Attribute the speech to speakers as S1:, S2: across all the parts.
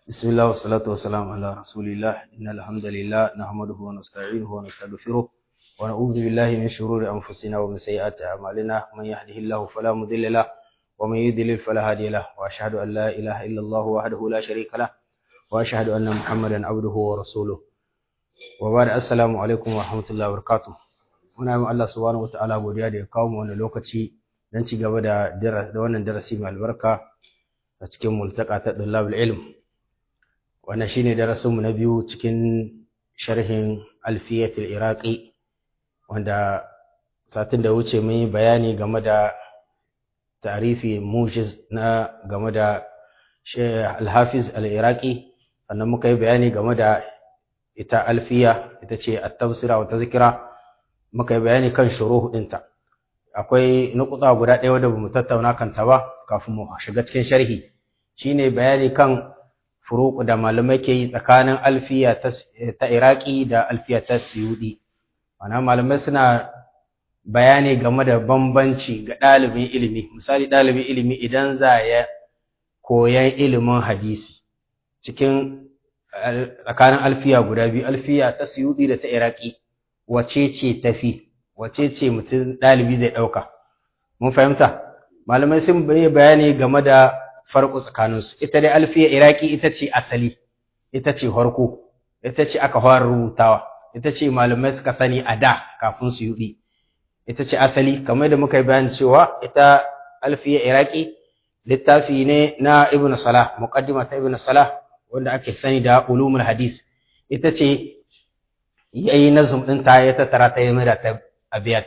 S1: بسم الله والصلاة والسلام على رسول الله إن الحمد لله نحمده ونستعينه ونستغفره ونعوذ بالله من شرور أنفسنا ومن سيئات أعمالنا من يهده الله فلا مضل له ومن يضلل فلا هادي له وأشهد أن لا إله إلا الله وحده لا شريك له وأشهد أن محمدا عبده ورسوله وبعد السلام عليكم ورحمة الله وبركاته muna yi Allah subhanahu wataala godiya da ya kawo mu wannan lokaci don ci gaba da da wannan darasi mai albarka a cikin multaka ta dullabul ilm wannan shine darasin mu na biyu cikin sharhin alfiyatul iraqi wanda satin da wuce mun yi bayani game da tarifi mujiz na game da al-hafiz al-iraqi sannan muka yi bayani game da ita alfiya ita ce at-tafsira wa tazkira muka yi bayani kan shuruhu ɗinta akwai nukuta guda ɗaya wadda bamu tattauna kanta ba kafin mu shiga cikin sharhi shine bayani kan furuq da malamai ke yi tsakanin alfiya ta iraki da alfiya ta siyudi mana malamai suna bayani game da bambanci ga ɗalibin ilimi misali ɗalibin ilimi idan za ya koyan ilimin hadisi cikin tsakanin alfiya guda biyu alfiya ta siyudi da ta iraki wace ce tafi wace ce mutum ɗalibi zai ɗauka mun fahimta malamai sun bayi bayani game da farko tsakaninsu ita dai alfiya iraki ita ce asali ita ce harko ita ce aka fara rubutawa ita ce malamai suka sani a da kafin su yi ita ce asali kamar da muka yi bayani cewa ita alfiya iraki littafi ne na ibn salah muqaddima ta ibn salah wanda ake sani da ulumul hadis ita ce ya yi nazum ɗinta ya tattara ta yi mada ta abiyat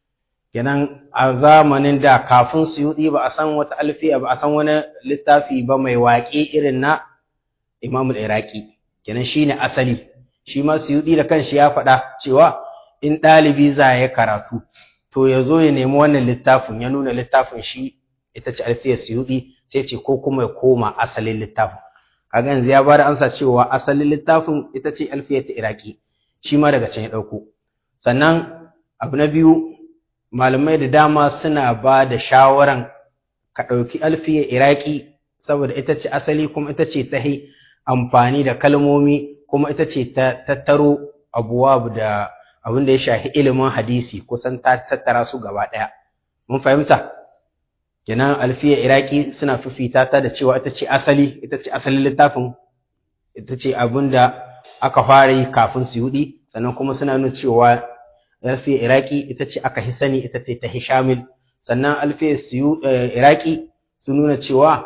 S1: kenan a zamanin da kafin suyuɗi ba a san wata alfiya ba a san wani littafi ba mai waƙe irin na imamul iraki kenan shi ne asali shi ma suyuɗi da kanshi ya faɗa cewa in ɗalibi za ya karatu to ya zo ya nemi wannan littafin ya nuna littafin shi ita ce alfiyar suyuɗi sai ce ko kuma ya koma asalin littafin kaga yanzu ya bada amsa cewa asalin littafin ita ce alfiyar ta iraki shi ma daga can ya ɗauko sannan abu na biyu malamai da dama suna ba da shawaran ka ɗauki alfiyar iraki saboda ita ce asali kuma ita ce ta amfani da kalmomi kuma ita ce ta tattaro abuwa da abin da ya shafi ilimin hadisi kusan ta tattara su gaba ɗaya mun fahimta kenan alfiyar iraki suna fifita ta da cewa ita ce asali ita ce asalin littafin ita ce abin da aka fara yi kafin su yudi sannan kuma suna nuna cewa alfiyar iraki ita ce aka hi sani ita ce ta hishamil sannan alfiyar iraki sun nuna cewa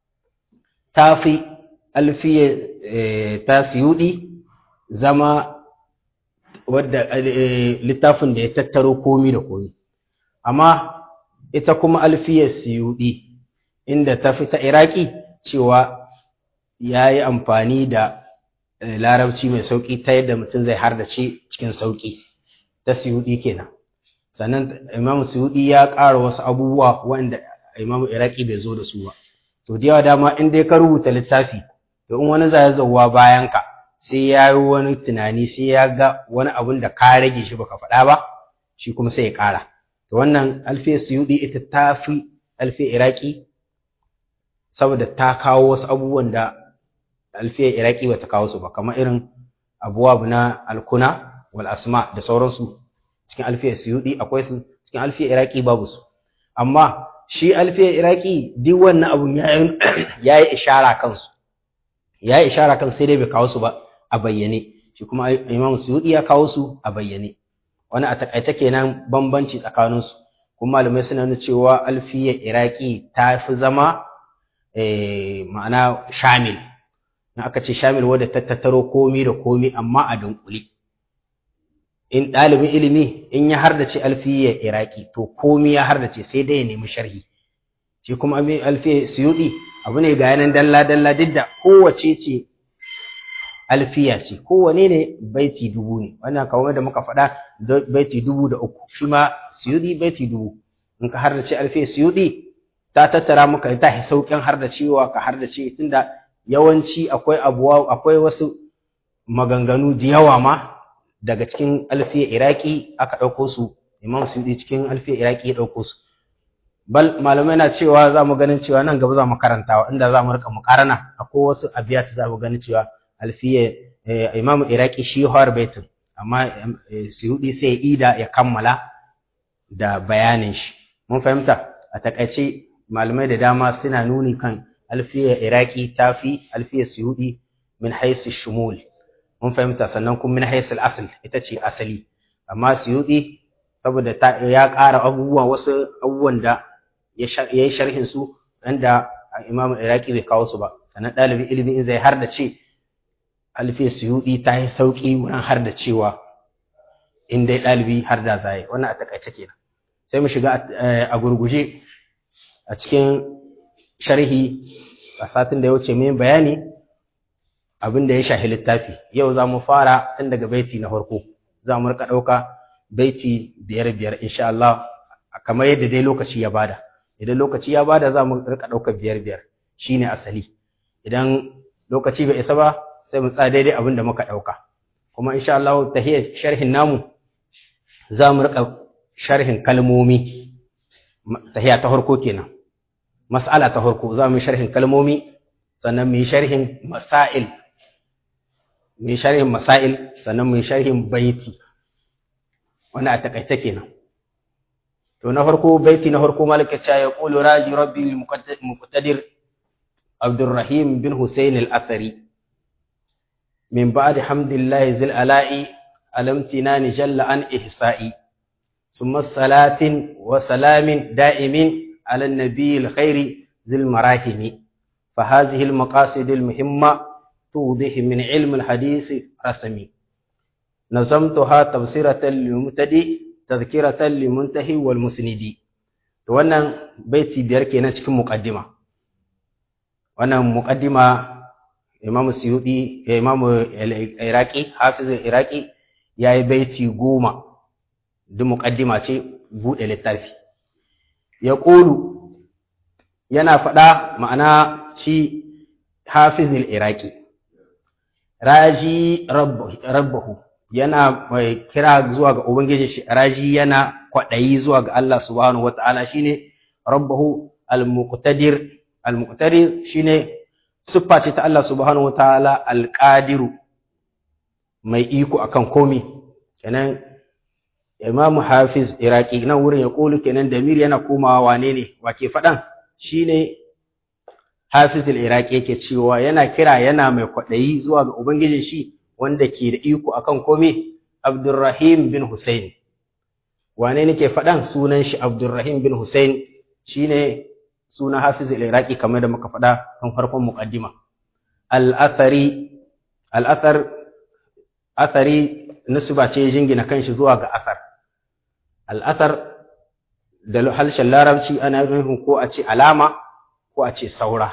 S1: ta fi alfiyar ta siyudi zama wadda littafin da ya tattaro komi da komi amma ita kuma alfiyar siyudi inda ta fi ta iraki cewa ya yi amfani da larabci mai sauƙi ta yadda mutum zai hardace cikin sauƙi ta suyuɗi kenan sannan imamu suyuɗi ya ƙara wasu abubuwa wanda imamu iraki bai zo da su ba so da yawa dama in dai ka rubuta littafi to in wani zai zauwa bayan ka sai ya yi wani tunani sai ya ga wani abun da ka rage shi baka faɗa ba shi kuma sai ya ƙara to wannan alfe suyuɗi ita ta fi alfe iraki saboda ta kawo wasu abubuwan da alfiyar iraki bata kawo su ba kamar irin abuwab na alkuna wal asma da sauransu cikin alfiyar suyudi akwai su cikin alfiyar iraki babu su amma shi alfiyar iraki duk wannan abun ya yi ishara kansu ya yi ishara kan sai dai bai kawo su ba a bayyane shi kuma imam suyudi ya kawo su a bayyane wani a takaice kenan bambanci tsakaninsu kuma malamai suna nuna cewa alfiyar iraki ta fi zama ma'ana shamil in aka ce shamil wadda ta tattaro komi da komi amma a dunkule in ɗalibin ilimi in ya hardace alfiyar iraki to komi ya hardace sai dai ya nemi sharhi shi kuma alfiyar suyudi abu ne ga yanan dalla dalla duk da kowace ce alfiya ce kowane ne baiti dubu ne wannan kamar da muka faɗa baiti dubu da uku shi ma suyudi baiti dubu in ka hardace alfiyar suyudi ta tattara maka ta sauƙin hardacewa ka hardace tunda yawanci akwai abuwa akwai wasu maganganu da yawa ma daga cikin alfiya iraki aka ɗauko su imam suyudi cikin alfiya iraki ya ɗauko su bal malamai na cewa za mu ganin cewa nan gaba za mu karantawa inda za mu rika mukarana akwai wasu abiyat za mu ganin cewa alfiya imamu iraki shi har baitin amma suyudi sai ida ya kammala da bayanin shi mun fahimta a takaice malamai da dama suna nuni kan alfiya iraki tafi alfiya suyudi min haisu shumul mun fahimta sannan kuma min haisu asal ita ce asali amma suyudi saboda ya ƙara abubuwa wasu abubuwan da ya yi sharhin su wanda imamu iraki bai kawo su ba sannan ɗalibin ilimi in zai har da ce alfiya suyudi ta yi sauƙi wurin har da cewa in dai ɗalibi har da zai wannan a takaice kenan sai mu shiga a gurguje a cikin sharhi a satin da ya wuce min bayani abin da ya shahi littafi yau za mu fara tun daga baiti na farko za mu rika ɗauka baiti biyar biyar insha Allah kamar yadda dai lokaci ya bada idan lokaci ya bada za mu rika ɗauka biyar biyar shine asali idan lokaci bai isa ba sai mu tsaya daidai abin da muka ɗauka kuma insha Allah tahiyar sharhin namu za mu rika sharhin kalmomi tahiya ta farko kenan mas'ala ta farko za mu yi sharhin kalmomi sannan mu yi sharhin masail mu yi sharhin masail sannan mu yi sharhin baiti wani a takaice kenan to na farko baiti na farko malaka cha ya qulu raji rabbi muqtadir abdurrahim bin husayn al-athari min ba'di hamdillahi zil ala'i alamtinani jalla an ihsa'i ثم صلاة وسلام دائم على النبي الخير ذي المراحم فهذه المقاصد المهمة توضح من علم الحديث رسمي نظمتها تفسيرة للمبتدئ تذكرة للمنتهي والمسندي wannan baiti biyar kenan cikin muqaddima wannan muqaddima Imam Suyuti Imam Iraqi Hafiz Iraqi yayi baiti goma duk muqaddima ce bude littafi ya ƙulu yana faɗa ma'ana shi hafizul iraki raji rabbahu yana mai kira zuwa ga ubangiji shi raji yana kwaɗayi zuwa ga Allah subhanahu wata'ala shine rabbahu al-muqtadir al-muqtadir shine siffa ce ta Allah subhanahu wata'ala al-qadiru mai iko akan komi kenan Imam Hafiz Iraki nan wurin ya kulu kenan Damir yana komawa wane ne wake faɗan shine Hafiz Iraki yake cewa yana kira yana mai kwaɗayi zuwa ga ubangijin shi wanda ke da iko akan komai Abdurrahim bin Hussein wane ne ke faɗan sunan shi Abdurrahim bin Hussein shine sunan Hafiz Iraki kamar da muka faɗa kan farkon muqaddima al-athari al-athar athari nisba ce jingina kanshi zuwa ga athar al'athar da harshen larabci ana nufin ko a ce alama ko a ce saura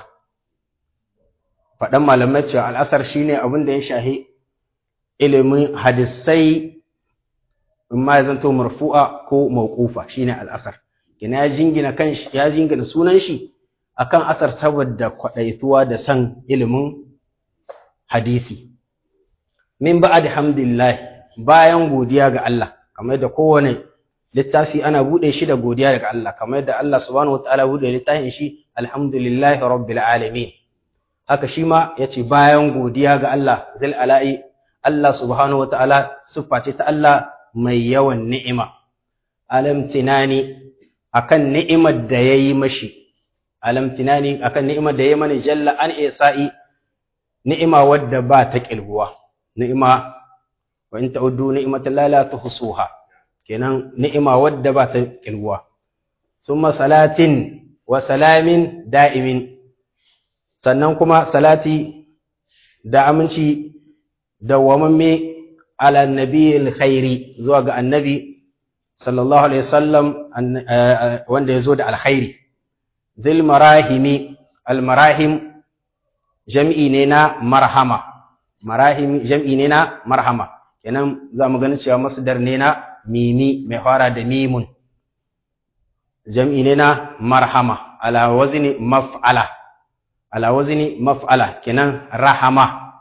S1: faɗan malamai cewa al'asar shine abin da ya shahi ilimin hadisai in ma ya zanto marfu'a ko mawqufa shine al'asar kina ya jingina kanshi ya jingina sunan shi akan asar saboda kwadaituwa da san ilimin hadisi min ba'd hamdillah bayan godiya ga Allah kamar da kowane littafi ana bude shi da godiya daga Allah kamar da Allah subhanahu wataala bude littafin shi alhamdulillahi rabbil alamin haka shi ma yace bayan godiya ga Allah zil ala'i Allah subhanahu wataala siffa ce ta Allah mai yawan ni'ima alamtinani akan ni'imar da yayi mashi alamtinani akan ni'imar da yayi mani jalla an isa'i ni'ima wadda ba ta kilguwa ni'ima wa in ta'uddu ni'matallahi la tuhsuha kenan ni'ima wadda ba ta kilguwa summa salatin wa salamin da'imin sannan kuma salati da aminci dawwamamme ala nabiyil khairi zuwa ga annabi sallallahu alaihi wasallam wanda ya zo da alkhairi dhil marahimi al marahim jam'i ne na marhama marahim jam'i ne na marhama kenan za mu gani cewa masdar ne na mimi mai fara da mimun jam'i ne na marhama ala wazni maf'ala ala wazni maf'ala kenan rahama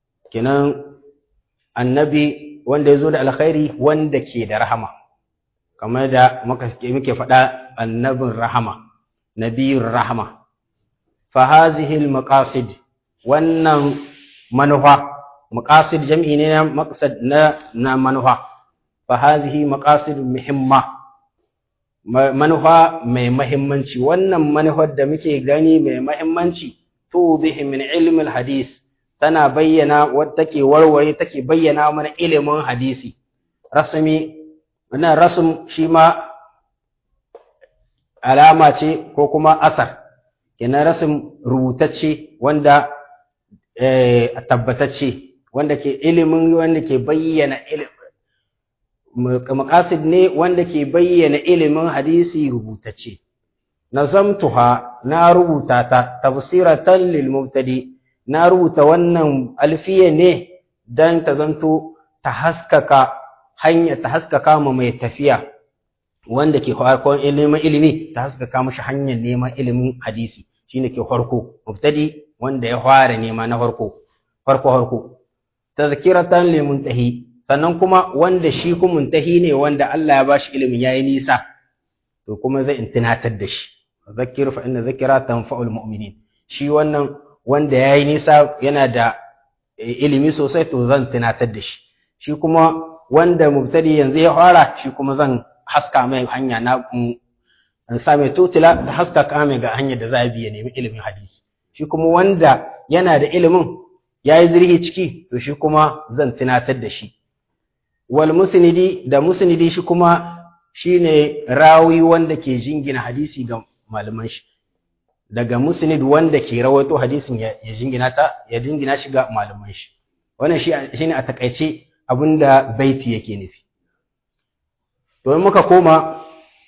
S1: kenan annabi wanda ya zo da alkhairi wanda ke da rahama kamar da muke faɗa annabin rahama nabiyur rahama fa hazihi maqasid wannan manufa maqasid jam'i ne na maqsad na na manufa fa hazihi maqasid muhimma manufa mai mahimmanci wannan manufar da muke gani mai mahimmanci tudihi min ilmi hadis tana bayyana wadda take warware take bayyana mana ilimin hadisi rasmi wannan rasm shi ma alama ce ko kuma asar kenan rasm rubutacce wanda eh tabbatacce wanda ke ilimin wanda ke bayyana maqasid ne wanda ke bayyana ilimin hadisi rubutacce nazamtuha na rubuta ta tafsiratan lil mubtadi na rubuta wannan alfiya ne dan ta zanto ta haskaka hanya ta haskaka ma mai tafiya wanda ke farkon ilimin ilimi ta haskaka mashi hanyar neman ilimin hadisi shine ke farko mubtadi wanda ya fara nema na farko farko farko tazkiratan lil muntahi sannan kuma wanda shi kuma muntahi ne wanda Allah ya bashi ilimin yayi nisa to kuma zai tunatar da shi zakir fa inna zikra tanfa'ul mu'minin shi wannan wanda yayi nisa yana da ilimi sosai to zan tunatar da shi shi kuma wanda mubtadi yanzu ya fara shi kuma zan haska mai hanya na in sa mai tutula da haska kame ga hanyar da za a biya nemi ilimin hadisi shi kuma wanda yana da ilimin ya yi zirhi ciki to shi kuma zan tunatar da shi wal musnidi da musnidi shi kuma shine rawi wanda ke jingina hadisi ga malaman shi daga musnid wanda ke rawaito hadisin ya jingina ta ya jingina shi ga malaman shi wannan shi shine a takaice abinda baiti yake nufi to in muka koma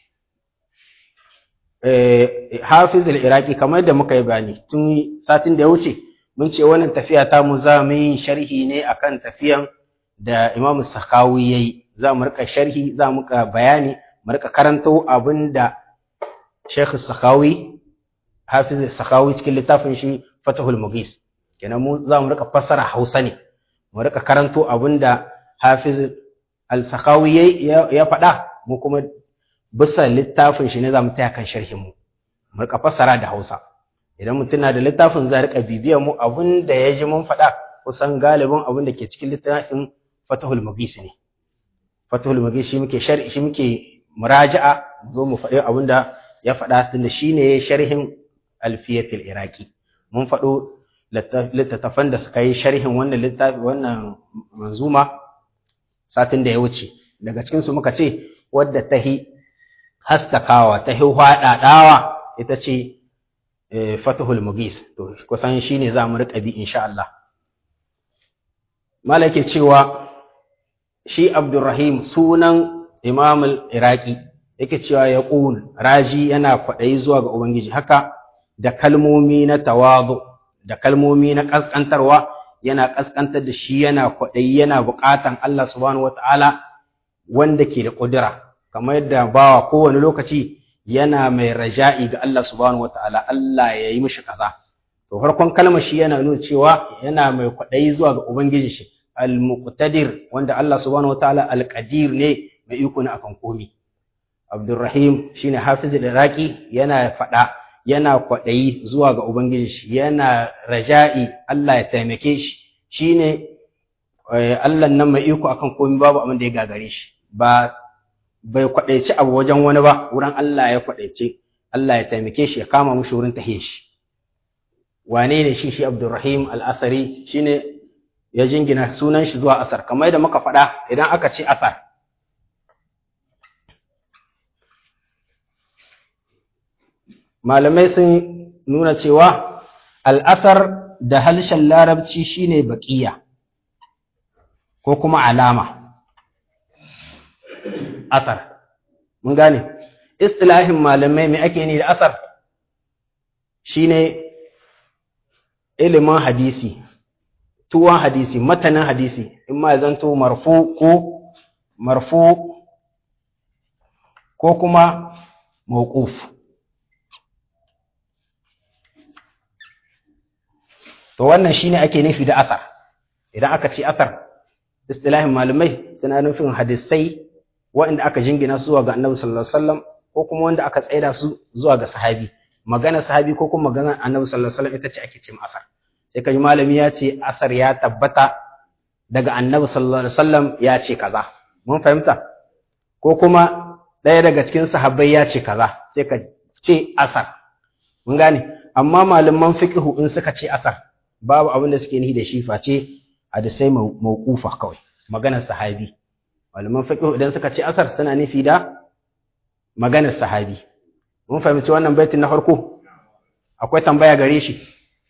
S1: hafiz al-iraqi kamar da muka yi bayani tun satin da ya wuce mun ce wannan tafiya ta mu za mu yi sharhi ne akan tafiyan da imam sakawi yayi za mu rika sharhi za mu rika bayani mu rika karanto abinda sheikh sakawi hafiz sakawi cikin littafin shi fatahul mughis kenan mu za mu rika fassara hausa ne mu rika karanto abinda hafiz al-sakawi ya faɗa mu kuma bisa littafin shi ne za mu taya kan sharhin mu mu rika fassara da Hausa idan mutum na da littafin za rika bibiyar mu abin da ya ji mun faɗa kusan galibin abin da ke cikin littafin Fatahul Mughis ne Fatahul Mughis shi muke sharhi shi muke muraja'a zo mu faɗi abin da ya faɗa tunda shine sharhin Alfiyatul Iraqi mun faɗo littattafan da suka yi sharhin wannan littafi wannan manzuma satin da ya wuce daga cikin su muka ce wadda ta hi haskakawa ta hi hwaɗaɗawa ita ce fatahul mugis to kusan shine za mu riƙa bi insha Allah malake cewa shi abdurrahim sunan imam al-iraqi yake cewa ya ƙul raji yana kwaɗayi zuwa ga ubangiji haka da kalmomi na tawazu da kalmomi na ƙasƙantarwa yana ƙasƙantar da shi yana kwaɗayi yana buƙatan Allah subhanahu wata'ala wanda ke da ƙudura kamar yadda bawa kowane lokaci yana mai raja'i ga Allah subhanahu wata'ala Allah ya yi mishi kaza to farkon kalmar shi yana nuna cewa yana mai kwaɗayi zuwa ga ubangiji shi al-muqtadir wanda Allah subhanahu wata'ala al-qadir ne mai iko na akan komi Abdurrahim shine Hafiz al-Iraqi yana faɗa yana kwaɗayi zuwa ga ubangiji shi yana raja'i Allah ya taimake shi shine Allah nan mai iko akan komi babu abin da ya gagare shi ba bai kwaɗaici abu wajen wani ba wurin Allah ya kwaɗaice Allah ya taimake shi ya kama mushi wurin tahe shi wane ne shi shi Abdurrahim al-Asari shine ya jingina sunan shi zuwa asar kamar yadda muka faɗa idan aka ce asar malamai sun nuna cewa al'asar da halshen larabci shine baƙiya ko kuma alama asar mun gane istilahin malamai mai ake ne da asar shine ilimin hadisi tuwon hadisi matanin hadisi in ma zanto marfu ko marfu ko kuma mawquf to wannan shine ake nufi da asar idan aka ce asar istilahin malamai suna nufin hadisai waɗanda aka jingina zuwa ga annabi sallallahu alaihi wasallam ko kuma wanda aka tsaida su zuwa ga sahabi magana sahabi ko kuma magana annabi sallallahu alaihi wasallam ita ce ake ce asar sai kaji malami ya ce asar ya tabbata daga annabi sallallahu alaihi wasallam ya ce kaza mun fahimta ko kuma ɗaya daga cikin sahabbai ya ce kaza sai ka ce asar mun gane amma malaman fiqhu in suka ce asar babu abin da suke nihi da shi face hadisai mauqufa kawai maganar sahabi malaman fiqhu idan suka ce asar suna nufi da maganar sahabi mun fahimci wannan baitin na farko akwai tambaya gare shi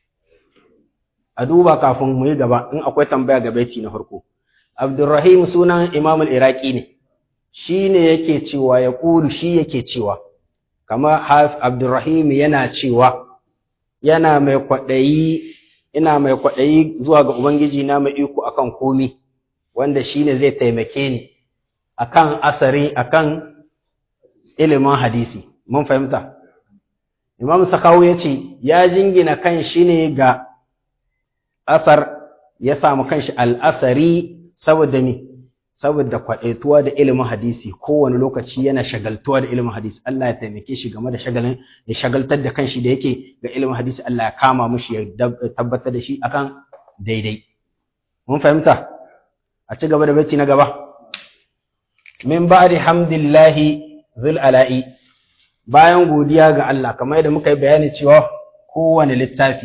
S1: a duba kafin mu yi gaba in akwai tambaya ga baiti na farko abdurrahim sunan imam al-iraqi ne shi ne yake cewa ya ƙuru shi yake cewa kama haf abdurrahim yana cewa yana mai kwaɗayi ina mai kwaɗayi zuwa ga ubangiji na mai iko akan komi wanda shi ne zai taimake ni akan asari akan ilimin hadisi mun fahimta imam sakawu ya ce ya jingina kan shi ne ga asar ya samu kanshi al'asari saboda mi saboda kwaɗaituwa da ilimin hadisi kowane lokaci yana shagaltuwa da ilimin hadisi Allah ya taimake shi game da shagalin ya shagaltar da kanshi da yake ga ilimin hadisi Allah ya kama mushi ya tabbatar da shi akan daidai mun fahimta a ci gaba da bacci na gaba min ba'di hamdillahi zul ala'i bayan godiya ga Allah kamar yadda muka yi bayani cewa kowane littafi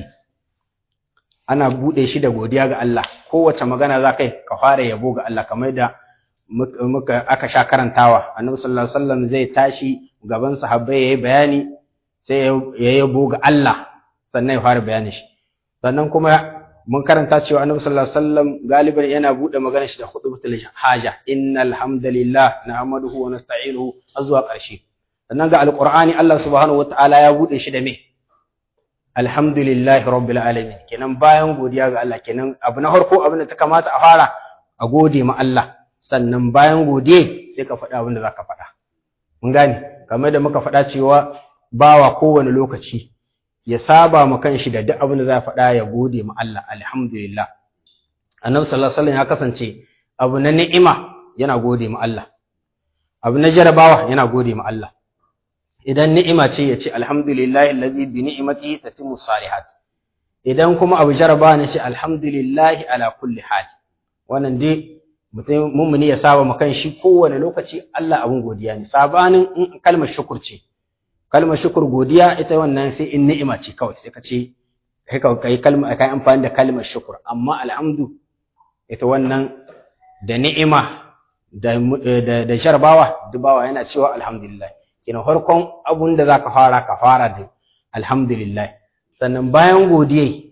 S1: ana buɗe shi da godiya ga Allah kowace magana za kai ka fara yabo ga Allah kamar da muka aka sha karantawa annabi sallallahu alaihi wasallam zai tashi gaban sahabbai yayi bayani sai ya yabo ga Allah sannan ya fara bayani shi sannan kuma mun karanta cewa annabi sallallahu alaihi wasallam galiban yana buɗe maganar shi da khutbatul haja innal hamdalillah nahmaduhu wa nasta'inuhu azwa ƙarshe sannan ga alqur'ani Allah subhanahu wataala ya buɗe shi da me alhamdulillahi rabbil alamin kenan bayan godiya ga Allah kenan abu na farko abin da ta kamata a fara a gode ma Allah sannan bayan godiye sai ka faɗa abin da zaka faɗa mun gane kamar da muka faɗa cewa bawa kowane lokaci ya saba ma kanshi da duk abin da za faɗa ya gode ma Allah alhamdulillah annabi sallallahu alaihi wasallam ya kasance abu na ni'ima yana gode ma Allah abu na jarabawa yana gode ma Allah idan ni'ima ce ya ce alhamdulillahi allazi bi ni'matihi tatimmu salihat idan kuma abu jaraba ne ce alhamdulillahi ala kulli hal wannan dai mutum mummuni ya saba makan shi kowane lokaci Allah abun godiya ne sabanin in kalmar shukur ce kalmar shukur godiya ita wannan sai in ni'ima ce kawai sai ka ce kai kai kalma kai amfani da kalmar shukur amma alhamdu ita wannan da ni'ima da da jarabawa dubawa yana cewa alhamdulillah kina farkon abun da za ka fara ka fara da alhamdulillah sannan bayan godiye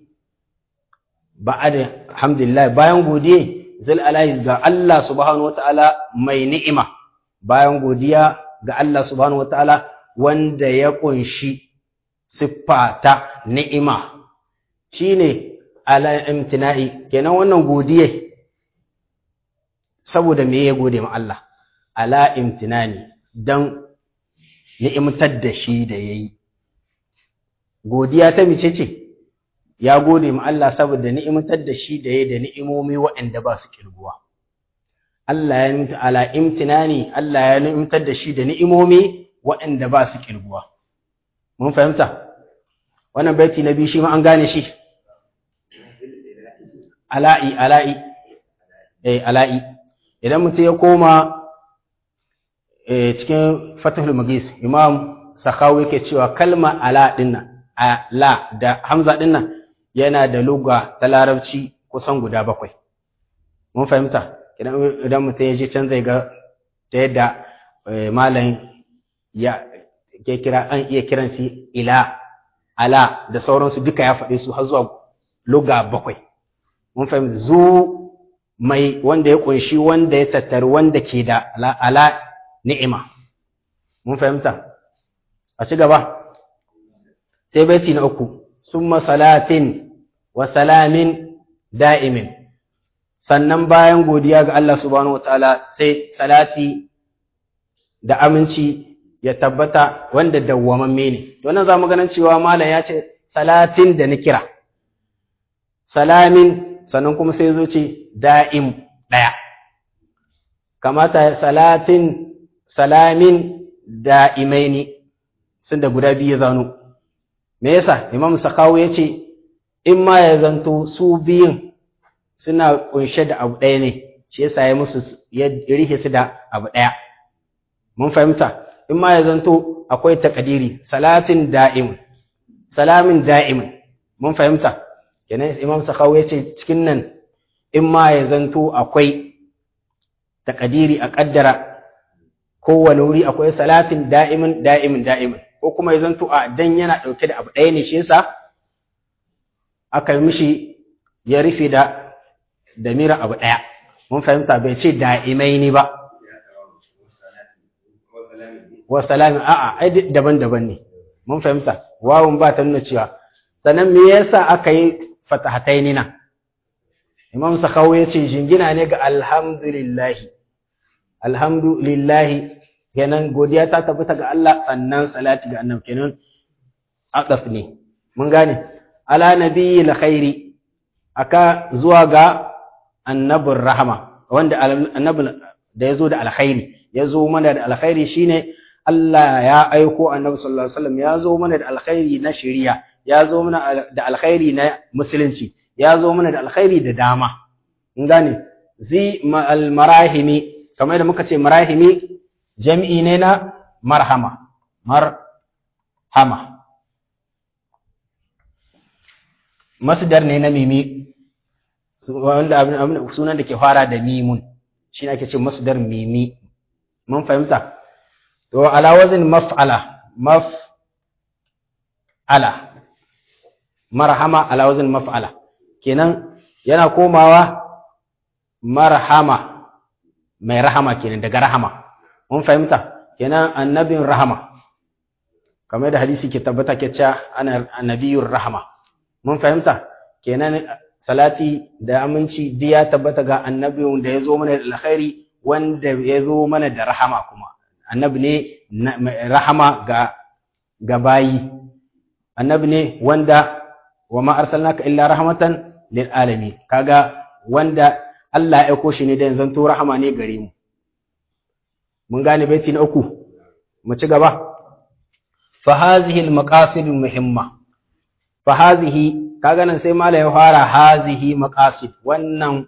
S1: ba da alhamdulillah bayan godiye zul alaihi ga Allah subhanahu wataala mai ni'ima bayan godiya ga Allah subhanahu wataala wanda ya kunshi siffa ta ni'ima shine ala imtina'i kenan wannan godiye saboda me ya gode ma Allah ala imtinani dan ni'imtar da shi da ya yi. Godiya ta mice ce, ya gode ma Allah saboda ni'imtar da shi da ya da ni'imomi waɗanda ba su ƙirguwa. Allah ya nimta ala imtinani, Allah ya ni'imtar da shi da ni'imomi waɗanda ba su ƙirguwa. Mun fahimta? Wannan baiti na biyu shi ma an gane shi. Ala'i, ala'i, eh, ala'i. Idan mutum ya koma cikin fatahul magis imam sakawu yake cewa kalma ala dinnan ala da hamza dinnan yana da luga ta larabci kusan guda bakwai mun fahimta idan mutum ya je can zai ga ta yadda malam ya ke kira an iya kiran shi ila ala da sauransu duka ya faɗi su har zuwa luga bakwai mun fahimta zu mai wanda ya kunshi wanda ya tattari wanda ke da ala ni'ima mun fahimta a ci gaba sai baiti na uku summa salatin wa salamin da'imin sannan bayan godiya ga Allah subhanahu wataala sai salati da aminci ya tabbata wanda dawwamamme ne to nan zamu ganin cewa malam ya ce salatin da ni kira salamin sannan kuma sai zo ce da'im daya kamata salatin salamin da'imaini sun da guda biyu ya zano me yasa imam sakawu ya ce in ma ya zanto su biyun suna kunshe da abu ɗaya ne shi yasa ya musu ya rihe su da abu ɗaya mun fahimta in ma ya zanto akwai takadiri salatin da'imun salamin da'imun mun fahimta kenan imam sakawu ya ce cikin nan in ma ya zanto akwai takadiri a kaddara kowane wuri akwai salatin da'imin da'imin da'imin ko kuma ya zanto a dan yana ɗauke da abu ɗaya ne shi yasa aka yi mishi ya rufe da damirin abu ɗaya mun fahimta bai ce da'imai ne ba wa salamin a'a ai daban-daban ne mun fahimta wawun ba ta nuna cewa sannan me yasa aka yi fatahataini nan imam sakawu ya ce jingina ne ga alhamdulillahi alhamdulillahi kenan godiya ta tabbata ga Allah sannan salati ga annabi kenan aqaf ne mun gane ala nabiyil khairi aka zuwa ga annabin rahama wanda annabin da yazo da alkhairi yazo mana da alkhairi shine Allah ya aiko annabi sallallahu alaihi wasallam ya zo mana da alkhairi na shari'a ya zo mana da alkhairi na musulunci ya zo mana da alkhairi da dama mun gane zi al marahimi kamar da muka ce marahimi jami'i ne na marhama marhama masdar ne na mimi wanda sunan da ke fara da mimun shi ake ce masdar mimi mun fahimta to ala wazin maf'ala maf'ala marhama ala wazin maf'ala kenan yana komawa marhama mai rahama kenan daga rahama mun fahimta kenan annabin rahama kamar da hadisi ke tabbata ke cewa ana annabiyur rahama mun fahimta kenan salati da aminci duk ya tabbata ga annabin da ya zo mana da alkhairi wanda ya zo mana da rahama kuma annabi ne rahama ga ga bayi annabi ne wanda wa ma arsalnaka illa rahmatan lil alamin kaga wanda Allah ya aiko shi ne da zanto rahama ne gare mu mun gane baiti na uku mu ci gaba fa hazihi al maqasid muhimma fa hazihi kaga nan sai mala ya fara hazihi maqasid wannan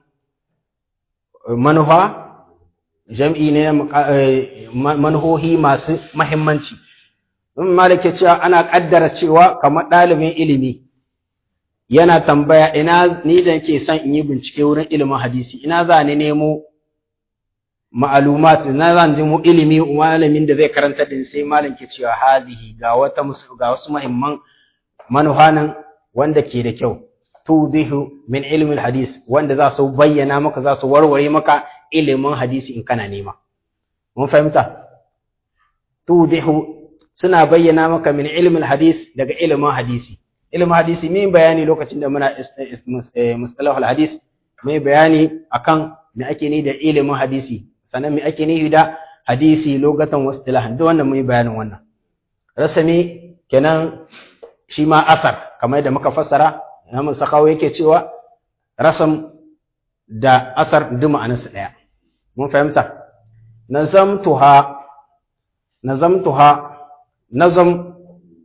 S1: manufa jam'i ne manhohi masu mahimmanci in malik ya cewa ana kaddara cewa kamar ɗalibin ilimi yana tambaya ina ni da ke son in yi bincike wurin ilimin hadisi ina za ni nemo ma'alumat na zan ji mu ilimi malamin da zai karanta din sai malam ke cewa hazihi ga wata ga wasu muhimman manuhanan wanda ke da kyau tudihu min ilmin hadis wanda za su bayyana maka za su warware maka ilimin hadisi in kana nema mun fahimta tudihu suna bayyana maka min ilmin hadis daga ilimin hadisi ilimin hadisi mai bayani lokacin da muna mustalahul hadis mai bayani akan me ake ni da ilimin hadisi sannan me ake ni da hadisi lokacin wastilahan duk wannan mai bayanin wannan rasami kenan shi ma asar kamar da muka fassara Imam Sakawa yake cewa rasam da asar duk ma'anarsu ɗaya mun fahimta nazamtuha nazamtuha nazam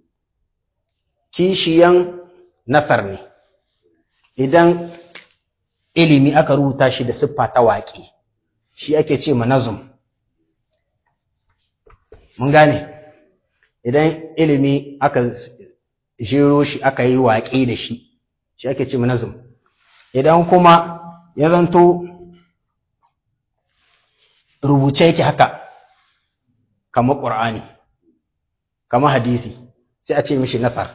S1: kishiyan nasar ne idan ilimi aka rubuta shi da siffa ta waƙe shi ake ce ma nazum mun gane idan ilimi aka jero shi aka yi waƙe da shi shi ake ce nazum idan kuma ya zanto rubuce yake haka kamar ƙur'ani kamar hadisi sai a ce mishi nasar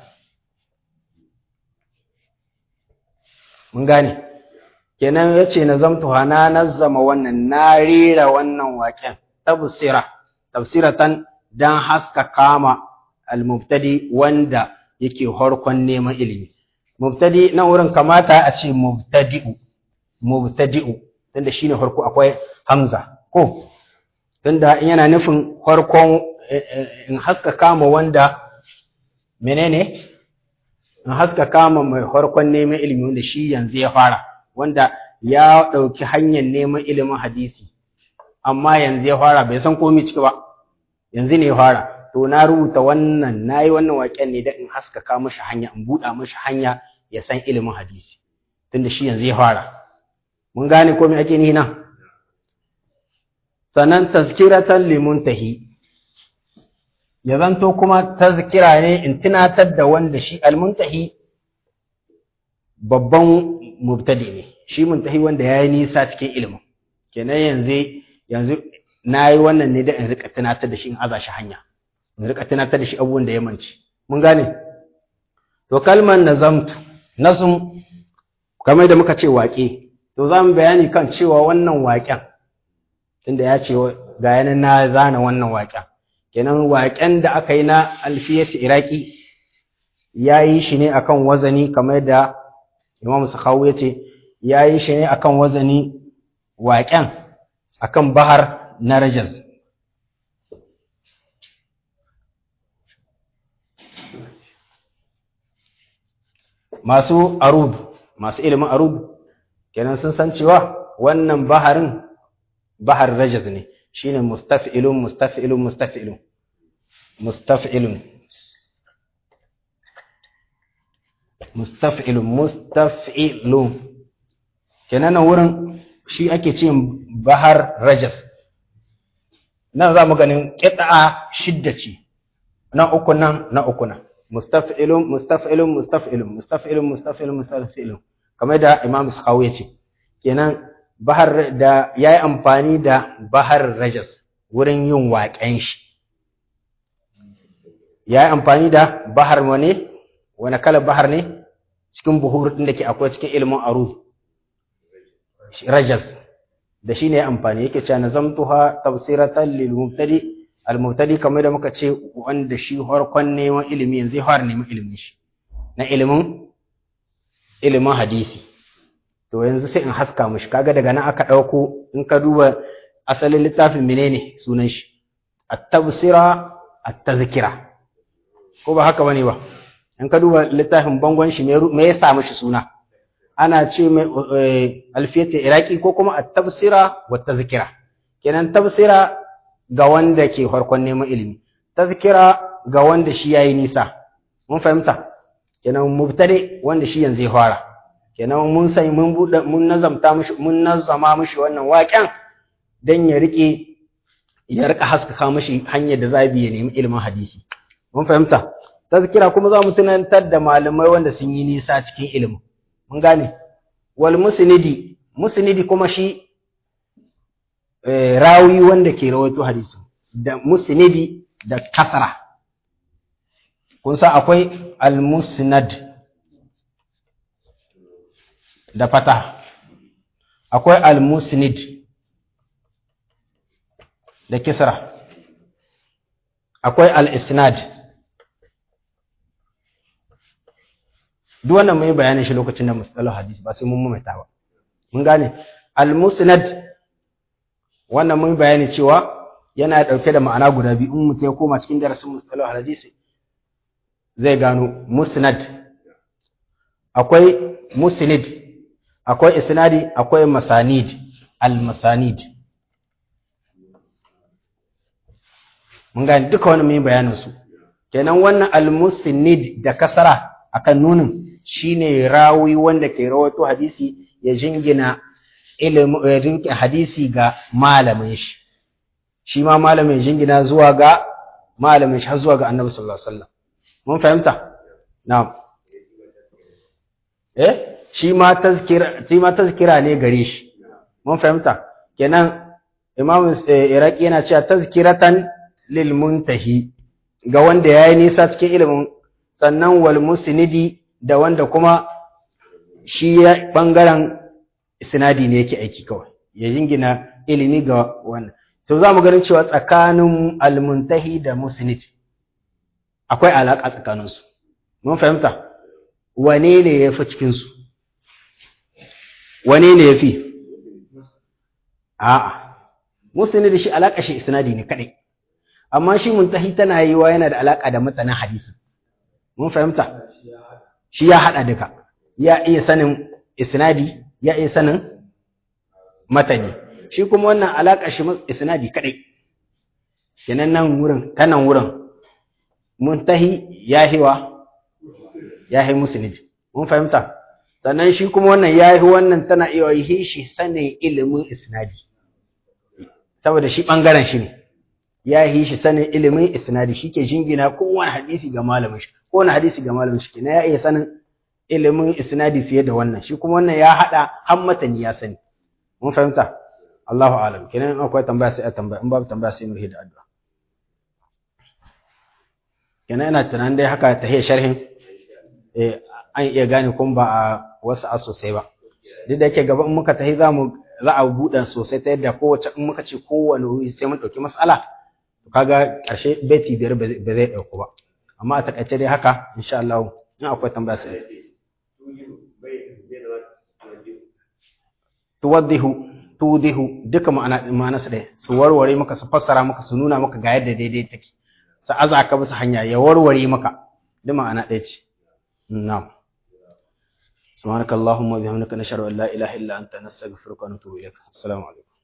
S1: mun gane kenan ya ce na zamtuwa na nazzama wannan na rera wannan waƙen tafsira tafsiratan don haska kama al-mubtadi wanda yake harkon neman ilimi mubtadi na wurin kamata a ce mubtadi'u mubtadi'u tunda shine farko akwai hamza ko tunda yana nufin farkon in haska kama wanda menene in haska kama mai farkon neman ilimi wanda shi yanzu ya fara wanda ya ɗauki hanyar neman ilimin hadisi amma yanzu ya fara bai san komai ciki ba yanzu ne fara to na rubuta wannan nayi wannan waƙen ne da in haskaka mashi hanya in buɗa mashi hanya ya san ilimin hadisi tunda shi yanzu ya fara mun gane ko me ake ni nan sannan tazkiratan limuntahi ya zanto kuma tazkira ne in tunatar da wanda shi almuntahi babban mubtadi ne shi muntahi wanda ya yi nisa cikin ilimin kenan yanzu yanzu na yi wannan ne da in rika tunatar da shi in aza shi hanya in rika tunatar da shi abubuwan da ya manci mun gane to kalmar nazamtu nazum kamar da muka ce waƙe to za mu bayani kan cewa wannan waƙen tunda ya ce ga yanan na zana wannan waƙen kenan waƙen da aka yi na alfiyatu iraki ya yi shi ne akan wazani kamar da imam sakhawu ya ce ya yi shi ne akan wazani waƙen akan bahar na rajaz masu arud masu ilimin arud kenan sun san cewa wannan baharin bahar rajaz ne shine mustaf'ilun mustaf'ilun mustaf'ilun mustaf'ilun mustaf'ilun mustaf'ilun kenan nan wurin shi ake ce bahar rajas nan za mu ganin ƙita'a shidda ce na uku nan na uku nan mustaf'ilun mustaf'ilun mustaf'ilun mustaf'ilun mustaf'ilun mustaf'ilun kamar da imam sakhawi ya ce kenan bahar da ya yi amfani da bahar rajas wurin yin waƙen shi ya yi amfani da bahar wane wani kalar bahar ne cikin buhur ɗin da ke akwai cikin ilimin arud rajas da shi ne amfani yake cewa nazamtuha tafsiratan lil mubtadi al mubtadi kamar da muka ce wanda shi harkon neman ilimi yanzu har neman ilimin shi na ilimin ilimin hadisi to yanzu sai in haska mushi kaga daga nan aka dauko in ka duba asalin littafin menene sunan shi at-tafsira at-tazkira ko ba haka bane ba in ka duba littafin bangon shi me ya sa mishi suna ana ce mai alfiyatu iraki ko kuma at-tafsira wa tazkira kenan tafsira ga wanda ke farkon neman ilimi tazkira ga wanda shi yayi nisa mun fahimta kenan mubtadi wanda shi yanzu ya fara kenan mun sai mun bude mun nazamta mishi mun nazama mishi wannan waƙen dan ya rike ya rika haskaka mishi hanyar da zabi ya nemi ilimin hadisi mun fahimta tazkira kuma za mu tunantar da malamai wanda sun yi nisa cikin ilimin mun gane wal musnidi musnidi kuma shi rawi wanda ke rawaito hadisi da musnidi da kasra kun san akwai al musnad da fata akwai al musnid da kisra akwai al isnad duk wannan mun yi bayanin shi lokacin da mustalah hadisi ba sai mun mamaita ba mun gane al-musnad wannan mun yi bayani cewa yana dauke da ma'ana guda biyu in mutum ya koma cikin darasin mustalah hadisi zai gano musnad akwai musnid akwai isnadi akwai masanid al-masanid mun gane duka wannan mun yi bayanin su kenan wannan al-musnid da kasara akan nunin shine rawi wanda ke rawato hadisi ya jingina ilimin hadisi ga malamin shi shi ma malamin jingina zuwa ga malamin shi har zuwa ga annabi sallallahu alaihi wasallam mun fahimta na'am eh shi ma tazkira shi ma tazkira ne gare shi mun fahimta kenan imam iraki yana cewa tazkiratan lil muntahi ga wanda yayi nisa cikin ilimin sannan wal musnidi da wanda kuma shi ya bangaren sinadi ne yake aiki kawai ya jingina ilimi ga wannan to za mu ganin cewa tsakanin almuntahi da musnid akwai alaƙa tsakaninsu mun fahimta wane ne ya fi cikinsu wane ne ya fi a'a musnid shi alaƙa shi isnadi ne kaɗai amma shi muntahi tana yi wa yana da alaƙa da matanin hadisi mun fahimta shi ya haɗa duka ya iya sanin isnadi ya iya sanin matani shi kuma wannan alaƙa shi isnadi kaɗai kenan nan wurin ta nan wurin muntahi yahiwa yahi musnid mun fahimta sannan shi kuma wannan yahi wannan tana iya yi shi sanin ilimin isnadi saboda shi bangaren shi ne yahi shi sanin ilimin isnadi shike jingina kowane hadisi ga malamin shi kowane hadisi ga malamin shi kenan ya iya sanin ilimin isnadi fiye da wannan shi kuma wannan ya hada hammatani ya sani mun fahimta Allahu alam kenan akwai tambaya sai a tambaya in babu tambaya sai mu da addu'a kenan ina tunanin dai haka ta sharhin eh an iya gane kun ba a wasu a sosai ba duk da yake gaba in muka tahi za mu za a buɗe sosai ta yadda kowace in muka ce kowane wuri sai mun ɗauki mas'ala to kaga ƙarshe beti biyar ba zai ɗauku ba amma a takaice dai haka insha Allah in akwai tambaya sai tuwaddihu tudihu duka ma'ana ma'ana su ɗaya su warware maka su fassara maka su nuna maka ga yadda daidai take su aza ka bisa hanya ya warware maka duk ma'ana ɗaya ce na'am سبحانك اللهم وبحمدك نشهد ان لا اله الا انت نستغفرك ونتوب اليك السلام عليكم